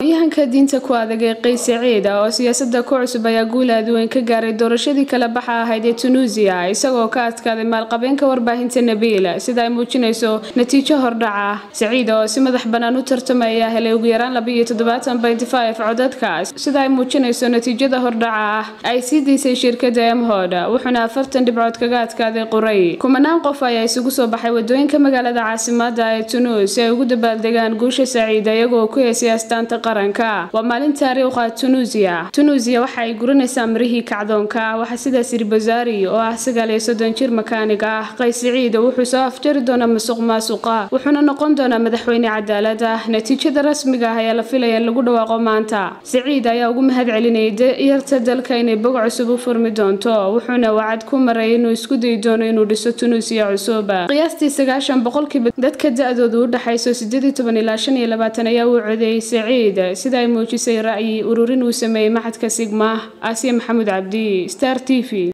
yahanka diinta ku adag ee qays saciid oo siyaasada ku cusub ayaa guul aad weyn ka gaaray doorashadii kala baxa ahayd ee tunuusiya isagoo ka adkaaday maalqabeenka warbaahinta nabiil sida ay muujinayso natiijo hordhaca saciid oo si madax bannaan u tartamay ayaa helay ugu yaraan labiiyo toddobaatan benty five codadkaas sida ay muujinayso natiijada hordhaca ah ay sii daysay shirkada emhod wuxuuna afartan dhibcood kaga adkaaday quray kumanaan qof ayaa isugu soo baxay wadooyinka magaalada caasimada ee tunuus si ay ugu dabaaldegaan guusha saciid iyagoo ku heesay astaanta qaranka waa maalin taariikha tunuusiya tunuusiya waxa ay guranaysaa marihii kacdoonka waxaa sidaas yiri bazaari oo ah sagaal iyo soddon jir makaanig ah qays saciid wuxuu soo afjari doonaa masuq maasuqa wuxuuna noqon doonaa madaxweyne cadaalad ah natiijada rasmiga ah ayaa la filaya in lagu dhawaaqo maanta saciid ayaa ugu mahad celinayay yarta dalka inay bog cusub u furmi doonto wuxuuna wacad ku maray inuu isku dayi doono inuu dhiso tunuusiya cusub qiyaastii sagaashan boqolkiiba dadka da-doodu u dhaxayso sideed iyo toban ilaa shan iyo labaatan ayaa u codeeyey saciid sida ay muujisay ra'yi ururin uu sameeyey maxadka sigma aasiya maxamuud cabdi star t v